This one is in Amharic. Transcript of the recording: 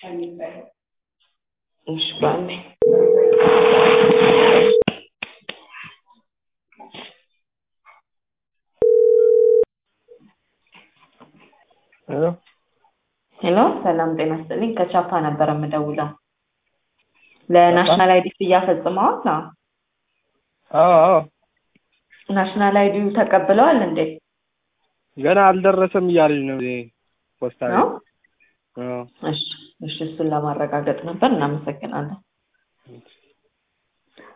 እሺ በአንዴ ሄሎ ሄሎ ሰላም ጤና ይስጥልኝ ከቻፓ ነበር የምደውለው ለናሽናል አይዲ ክፍያ ፈጽመዋል ነው አዎ አዎ ናሽናል አይዲው ተቀብለዋል እንዴ ገና አልደረሰም እያለኝ ነው እዚህ ፖስታ ቤት ነው አዎ እሺ እሺ እሱን ለማረጋገጥ ነበር እናመሰግናለን